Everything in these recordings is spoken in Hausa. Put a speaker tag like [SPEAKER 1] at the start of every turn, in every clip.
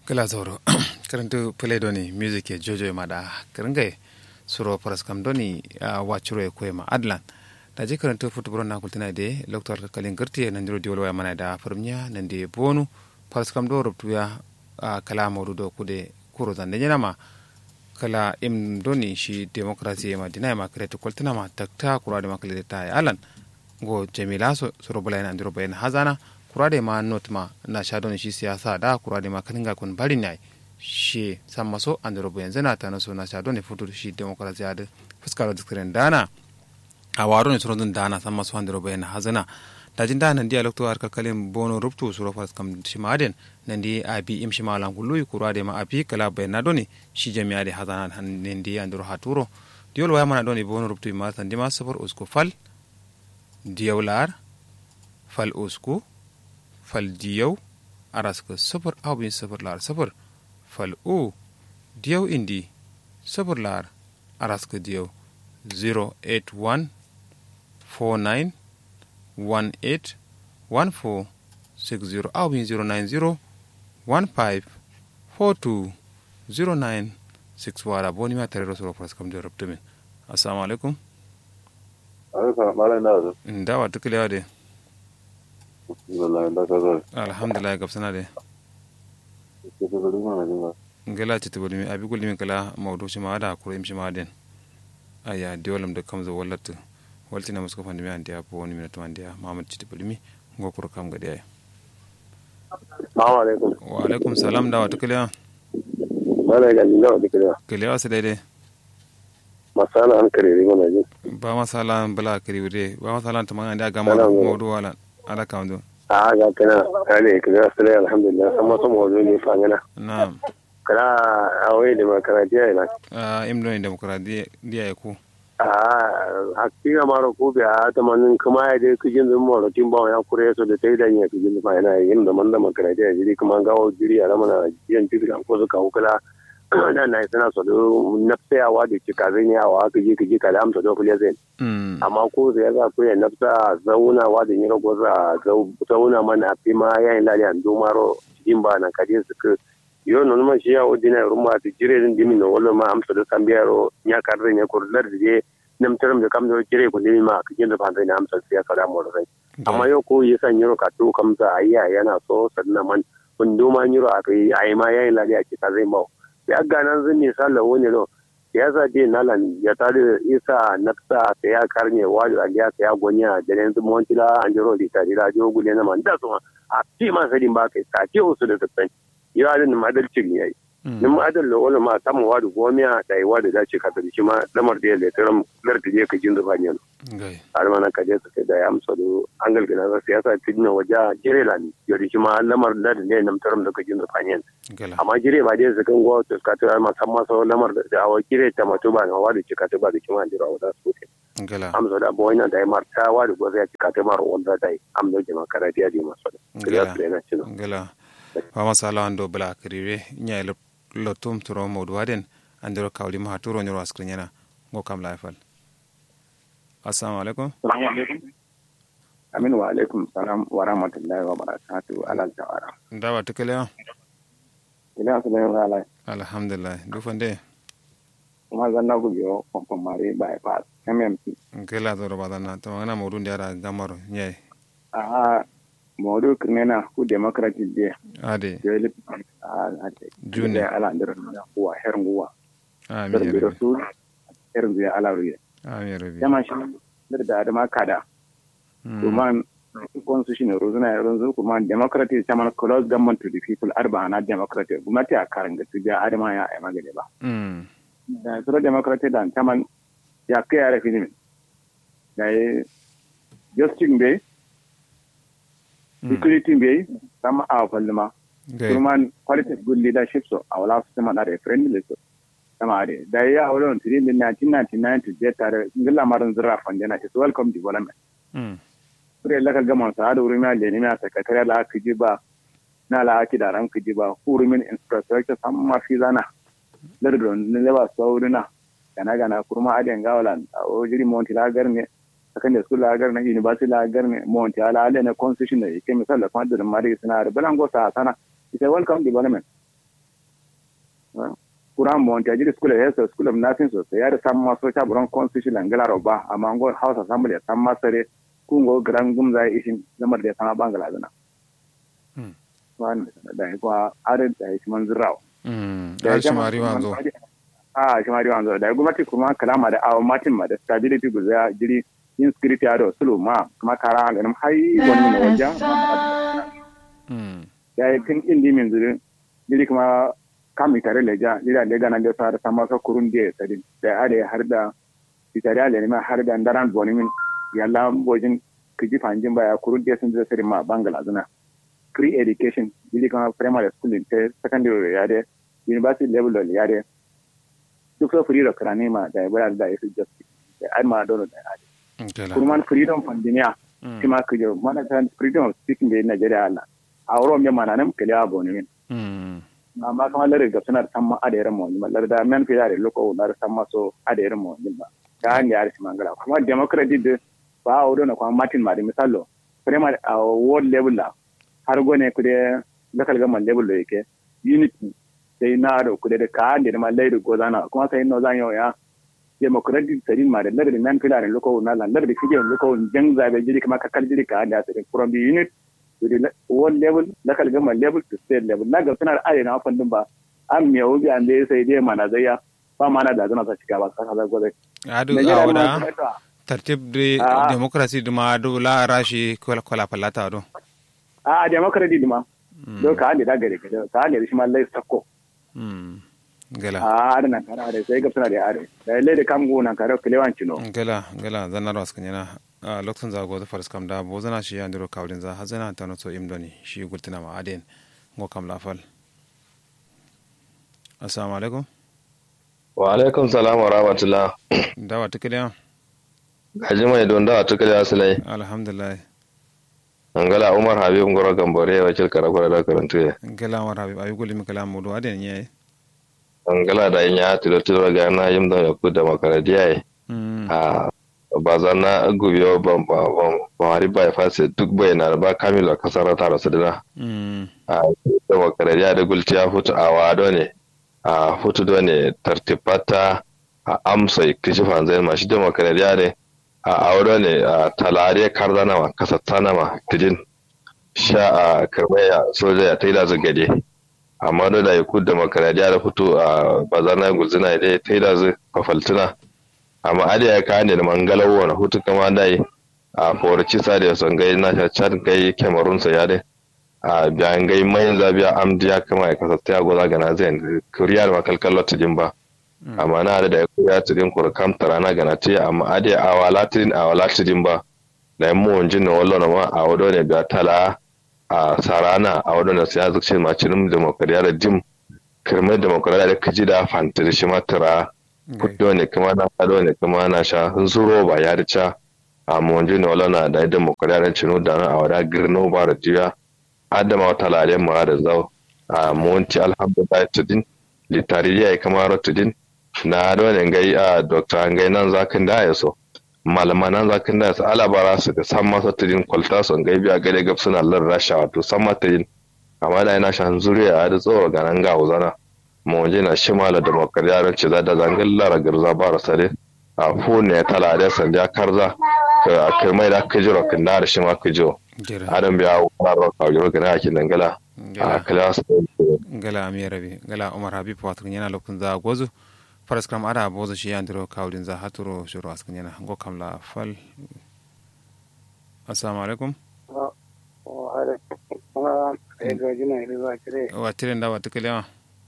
[SPEAKER 1] kala zoro karantu play doni music e jojo ma da karangai suro paras kam doni wachuro e koyma adlan da je karantu futbol na kultina de loktor kalin garti nan diro diwol waya mana da farmiya nan de bonu paras kam do rubtuya kala modu do kude kuro zan de ma kala im doni shi demokrasi ma dina ma kreto kultina ma takta kura de makale ta alan go jamila so suro bulai nan diro bayan hazana kurade ma not ma na sha don shi siyasa da kurade ma kaninga kun bari ne shi san maso an da rubu yanzu na ta so na sha don ne futur shi demokrasiya da fuskar da tsirin dana a waro ne suron dana san maso an da rubu yana hazana da jin dana dia lokto har kalkalin bono ruptu suro fas kam shi maden nan di a bi im shi malan kullu kurade ma a bi kala bayan na doni shi jami'a da hazana nan di an da haturo diol waya mana doni bono ruptu ma san di ma safar usko fal diyawlar fal usku fal diyau araska safar abin safar lar safar fal o diyau indi safar lar araska diyau 081 49 18 14 60 abin 090 15 42 09 6 wara boni ma tare rasu rafas kam da rabta min assalamu alaikum ndawa tukulewa de alhamdulillah gabsana de ngela ci tibuli mi abi kulli mi kala mawdu ci ma da kuro im ci ma den aya diolam de kamzo wallat walti na musko fandi mi andi apo woni mi to andi mamad ci tibuli mi ngo kuro kam gadi ay
[SPEAKER 2] assalamu alaikum
[SPEAKER 1] wa alaikum salam da wata kiliya
[SPEAKER 2] mana ga ni da kiliya
[SPEAKER 1] kiliya su daidai
[SPEAKER 2] masala an kare ri mana ji
[SPEAKER 1] ba masala bala kari wude ba masala ta manga da ga mawdu wala ala kamdo
[SPEAKER 2] a ga kana kale kira sai alhamdulillah amma so mu ne fa ngana
[SPEAKER 1] na'am
[SPEAKER 2] kala awai demokradiya ina
[SPEAKER 1] a imdo ne demokradiya dia ku
[SPEAKER 2] a hakika maro ko bi a ta manin kuma ya dai kijin zun mo rotin ba ya kure so da tai da ya kijin fa ina yin da man demokradiya jiri kuma gawo jiri a ramana yan tigan ko suka hukula da na sana so do nafsayawa da cika zai ne awa ka je ka je ka da amsa do kule zai amma ko zai ga ko ya nafsa zauna wa da nyiro goza zauna mana fi ma yayin lali an do maro cikin ba na kaje su ka yo non ma shi ya odina rumma ti jire din dimi no wala ma amsa do kambiyaro nya karre nya ko lar je nam taram da kam do jire ko dimi ma ka jinda ban na amsa sai ka da mo rai amma yo ko yi san nyiro ka to kam za ayya yana so sannan man kun do ma nyiro a kai ai ma yayin lali a cika zai mawa ya ganan zan ne sallah wani no ya sa je nalan ya tare isa nafsa ta ya karne wani a ya ta ya gonya da yanzu monti la an jiro di tare da jo gule na man da su a ti ma sadin ba kai ta ce usu da tsan ya da madalci ne yayi nin adal lo wala ma samu wadu gomiya da yi wadu da ce ka da shi ma lamar da ya le taram lar da je ka jin zuba ne har ma na ka je su da ya amsa do an galgina za siyasa tidna waje jire la ni yori shi ma lamar da ne nam taram da ka jin zuba ne amma jire ba dai su kan gwa to ka tura ma san ma so lamar da awa jire ta mato ba na wadu ci ka ta ba da kima jira wada su ke amsa da bo wannan da ya marta wadu go zai ci ka ta maro wanda dai amsa jama'a karatiya di maso da kiriya su yana cino
[SPEAKER 1] gala ba masala ando bala kirire nya lottum turo mawdu waden andiro kawlima ha turo ñoro askriñana ngo kam layfal assalamu aleykum
[SPEAKER 3] amin wa alaikum salam wa rahmatullahi wa barakatu alal tawara
[SPEAKER 1] ndawa tukele o
[SPEAKER 3] ila su bayan ala
[SPEAKER 1] alhamdulillah dufande
[SPEAKER 3] kuma zanna ku biyo pompon mare bypass mmp
[SPEAKER 1] nkela zoro badana to ngana mawdu ndiara gamaro ñay
[SPEAKER 3] aha mawdu kirnena ku democratic de
[SPEAKER 1] ade
[SPEAKER 3] jeli
[SPEAKER 1] Juni.
[SPEAKER 3] ala ndero na kuwa hernguwa
[SPEAKER 1] amin
[SPEAKER 3] dar
[SPEAKER 1] ya
[SPEAKER 3] biro
[SPEAKER 1] rabbi
[SPEAKER 3] su herngu ya ala ruye
[SPEAKER 1] amin ya rabbi
[SPEAKER 3] jama shi dar da adama kada
[SPEAKER 1] Mm.
[SPEAKER 3] kuma constitution rozuna yanzu kuma democratic chairman close government to the people arba na democratic gwamnati a karin ga tuja adama ya ai magana ba
[SPEAKER 1] Mm.
[SPEAKER 3] da sura democratic da chairman ya kai ya rafi ne da ya justice bai security bai sama a kwalluma
[SPEAKER 1] Okay.
[SPEAKER 3] kuma quality of good leadership so a wala su sama da friendly so sama da da ya aure on tiri din 1999 to je tare ngilla maran zira fandena is welcome development
[SPEAKER 1] Mm.
[SPEAKER 3] kure laka gama sa da wurin ya leni ya sakatare la aka ji ba na la aki da ran ji ba hurumin infrastructure sam ma fi zana lardon ne le ba saurina gana gana kurma aden gawalan o jiri monti la garne akan da school la garne university la garne monti ala ala ne constitution ne ke misal da kuma da mari suna da balango sa sana ita welcome development kuran mo ta jiri school ya so school of nursing so ya da sam ma so ta buron constitution langala roba amma ngo house assembly sam ma sare kungo gran gumza ishin zamar da sama bangala zana
[SPEAKER 1] Mm.
[SPEAKER 3] wan da ko are da shi man zirawo
[SPEAKER 1] Mm. Har shi mari wanzo.
[SPEAKER 3] a shi mari wanzo da gwamnati kuma kalama da awa matin ma da stability guza jiri inscript ya da sulu ma kuma kara ganin hai wani ne wajen
[SPEAKER 1] Mm.
[SPEAKER 3] ya yi tun indi min zuri jiri kuma kami tare leja jiri a lega na da sa da sama ka kurun da sadi da are har da itare ale ma har da ndaran boni min yalla bojin kiji fanjin baya kurun da sun zai sadi ma bangala zuna free education jiri kuma primary school te secondary ya de university level ya de duk so free da karane ma da ya da ya fi justice da ai ma dole da ya
[SPEAKER 1] Gala.
[SPEAKER 3] kurman freedom pandemia
[SPEAKER 1] Mm.
[SPEAKER 3] kima kujo mana kan freedom of speaking da Nigeria Allah a wurin mai mana nan kele abu ne
[SPEAKER 1] Mm.
[SPEAKER 3] amma kuma lare ga suna san ma ada yaran mu ma lare da men fi yare loko na san ma so ada yaran mu ba ta hanyar yare shi mangala kuma democracy da ba a wurin kuma Martin ma da misalo primary a world level la har gone ku da local government level da yake unity sai na da ku da ka da ma lairu gozana kuma sai no zan yau ya democratic tsarin ma da lare da men fi yare loko na la lare da fije loko jang zabe jiri kuma kakal jiri ka da tsarin from the unit to the le- world level local government level to state level na ga suna da arewa fandin ba an miya wubi an da sai dai mana zaya ba mana da zana sa shiga ba kasa da gwada
[SPEAKER 1] Adu
[SPEAKER 3] Nigeria
[SPEAKER 1] awada.
[SPEAKER 3] ma kuma ta-
[SPEAKER 1] tartib de
[SPEAKER 3] Ah.
[SPEAKER 1] democracy duma do la rashi kola kola palata do
[SPEAKER 3] a democracy dima don ka hande da gare ka ka hande shi ma lai sako
[SPEAKER 1] mm gala
[SPEAKER 3] a ada nan kara da sai ga suna da are da lai da kam gona kare kilewan cino
[SPEAKER 1] gala gala zanna ros kanyana a lokacin za go da faras kam da bo zana shi andiro kawlin za hazana ta no so imdoni shi gultina ma aden ngo kam la fal assalamu alaikum
[SPEAKER 4] wa alaikum salam wa rahmatullah
[SPEAKER 1] dawa tikiliya
[SPEAKER 4] gaji mai don da tuka da asalai
[SPEAKER 1] alhamdulillah
[SPEAKER 4] angala umar habib ngoro gambore wakil karakura da karantu ya
[SPEAKER 1] gala war habib ayu gulimi kala mudu aden yayi
[SPEAKER 4] angala da yin ya tilo tilo ga na yim da ya kuda makaradiya ya
[SPEAKER 1] mm
[SPEAKER 4] a ba za na gubiyo ba ba ba ba wari ba ya fase duk bai na ba kamilo kasar ta rasu dina
[SPEAKER 1] mm
[SPEAKER 4] a da makaradiya da gulti ya hutu a wado ne a hutu do ne tartibata a amsa kishi fanzai ma shi da makaradiya ne a aure ne a talare karzanawa kasatsanama tijin sha a karmaya soja ya taida zu gade amma da da yakud da makaradiya da fito a bazana gulzina da ya taida zu kafaltuna amma ade ya ka ne da mangalawo na hutu kama dai a forci sa da son gai na sha chan gai kemarun sa ya dai a biyan gai mayin zabiya amdiya kama ya kasata ya goza gana zai kuriyar makalkallar tijin ba amma na da ya kuya tidin kur kam tarana gana te amma ade awala tidin awala tidin ba da yamma wanjin na wallo na ma a wado ne biya tala a sarana a wado na siya zuci ma cinim demokradiya da dim kirmai demokradiya da kaji da fantar shi ma tara kudo ne kuma na kado ne kuma na sha zuro ba ya da ca a wanjin na wallo na da demokradiya da cinu da na a wada girno ba da jiya adama wata lare mu da zau a monti alhamdulillah tidin litariya ya kama tidin na dole gai a dokta ngai nan zakin da ya so malama nan zakin da ya so alabara su da san masa tudin kwalta son gai biya gare gab suna lar rasha wato san mata yin amma da yana shan zuriya da tsoro ga nan ga uzana mu waje na shimala da makariyaran ci da zangan lara garza ba rasare a fone ya tala da san ya karza ka kai mai da ka jiro kin da shi ma ka jiro adam biya wa ro ka jiro ga yakin dangala a kala su
[SPEAKER 1] gala amirabi gala umar habib wato yana lokacin za gozo faras kam ada bozo shi yandiro kawlin za haturo shuru askan yana go kam la fal assalamu alaikum wa tiren da wata kalewa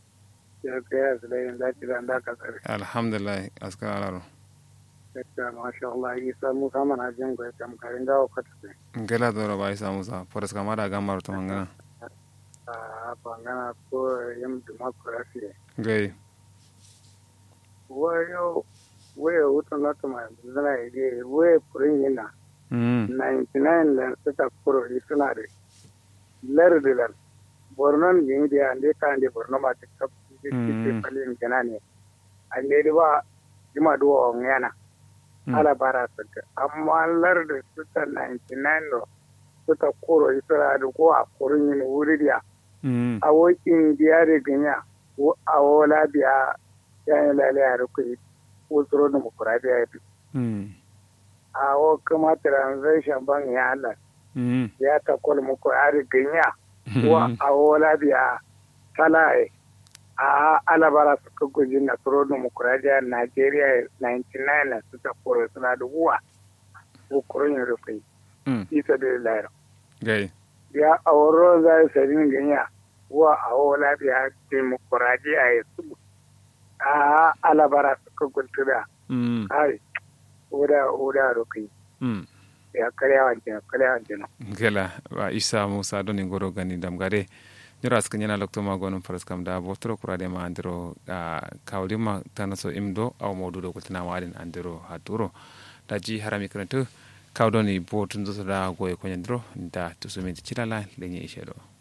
[SPEAKER 1] alhamdulillah askan alaro
[SPEAKER 5] masha Allah isa musa mana jin gwai kam karin dawo kwata
[SPEAKER 1] gala dora ba isa musa faras kam ada gamar to mangana
[SPEAKER 5] a bangana ko yin democracy
[SPEAKER 1] gai
[SPEAKER 5] wayo wayo wutan lati ma zana ide wayo furin yana 99 lan suka kuro yi suna da lardi lan bornon yin da ande ka ande borno ma ta kap kiti palin gana ne ande da ba jima duwa on yana ala bara saka amma lardi suka 99 no suka kuro yi suna da ko a kurin yin wuri da a wokin diya da ganya a wola biya yan lale a rukui usuro demokuraɗiyya ya fi a wo kuma transition ban ya Allah ya ta kol muku ari ganya wa a wola biya talaye a alabara suka guji na tsoro demokuraɗiyya Najeriya 99 na su ta kore suna da uwa ukurin yin rufai isa da layar ya a wurin za su sarin ganya wa a wola biya demokuraɗiyya ya su a alabara suka gultura ai oda oda rokai ya karya wancan karya wancan
[SPEAKER 1] gela wa isa musa doni goro gani damgare jira suka yana lokto ma gonum faras kam da botro kurade ma andiro kawlima tanaso imdo aw mawdudo kultina wadin andiro haturo da ji harami karanto kawdoni botun zo da goye konyandiro da tusumi cilala lenye ishedo